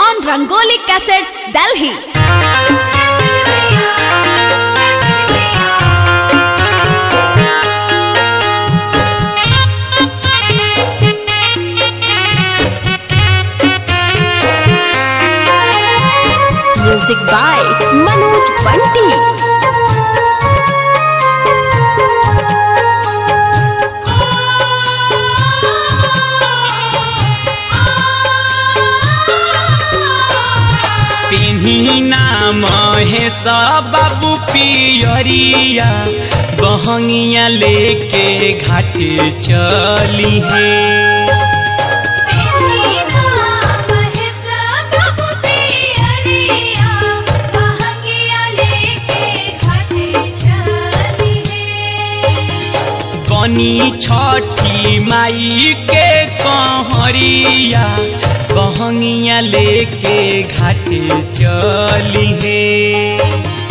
on Rangoli Cassettes, Delhi. Music by Manoj Bunty. पिन्हिना Mahesh बाबू पियरिया बहंगिया लेके घाटे चली है बनी छठी माई के कहरिया बहंगिया लेके घाटे चली है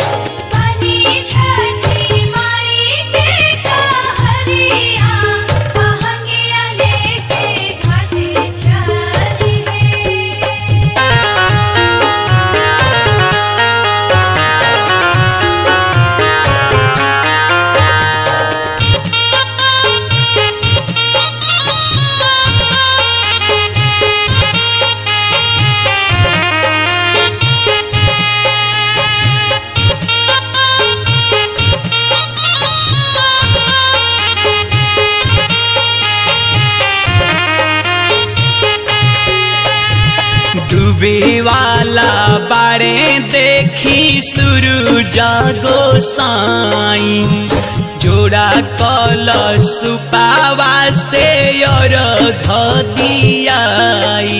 डूबे वाला बारे देखी शुरू जागो साई जोड़ा कल सुपावा से और घदियाई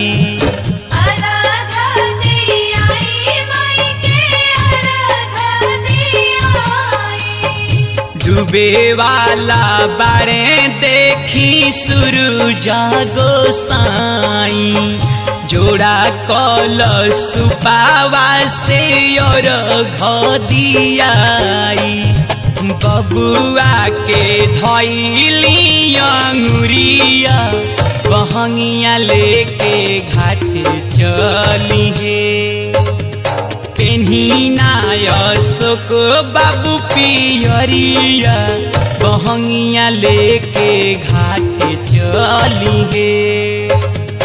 डूबे वाला बारे देखी शुरू जागो साई जोड़ा कल सुपावा से और घदियाई बबुआ के धैली अंगुरिया बहंगिया लेके घाटे चली है पेन्हिना अशोक बाबू पियरिया बहंगिया लेके घाटे चली है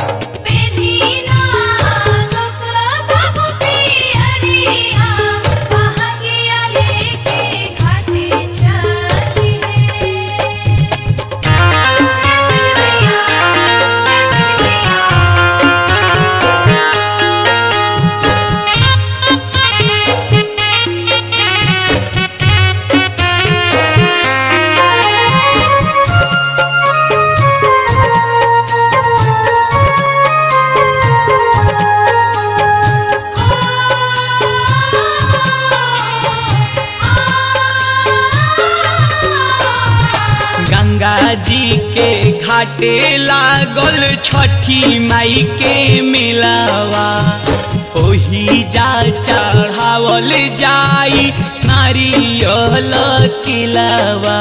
गंगा जी के घाटे लागल छठी माई के मिलावा ओही जा चढ़ावल जाई नारियल किलावा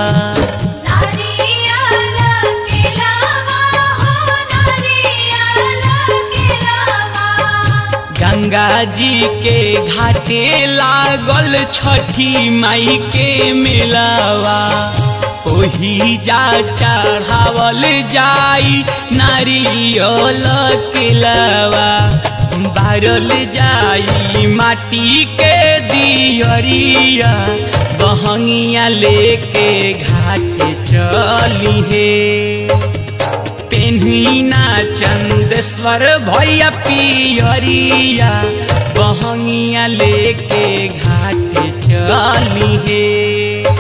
गंगा जी के घाटे लागल छठी माई के मिलावा ओही जा चढ़ावल जाई नारियल किलावा बारल जाई माटी के दियरिया बहंगिया लेके घाटे चली है पेन्हिना चंदेश्वर भैया पियरिया बहंगिया लेके घाटे चली है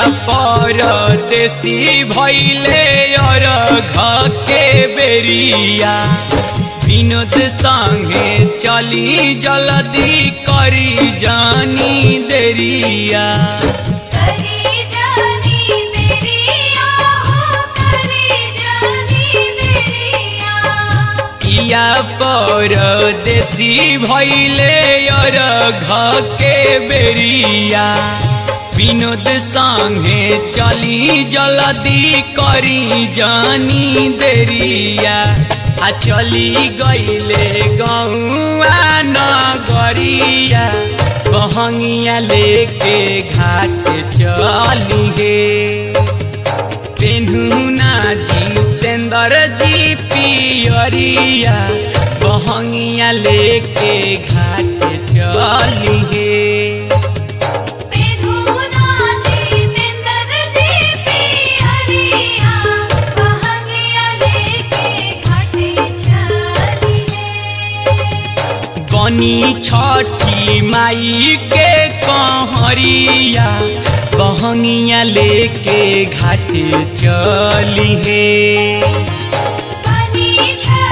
परदेसी भैले और घ के बेरिया विनोद संगे चली जल्दी करी जानी देरिया करी जानी देरिया हो करी जानी देरिया पिया परदेसी भैले और घ के बेरिया विनोद संगे चली जल्दी करी जानी देरिया आ चली गईले गौआ नगरिया बहंगिया लेके घाट चली हे पेन्हुना जितेंद्र जी पियरिया बहंगिया लेके घाट चली हे बेधुना जितेंद्र जी पियरिया बहंगिया लेके घाटे चली है बनी छठी माई के कहरिया बहंगिया लेके घाट चली हे बनी छठी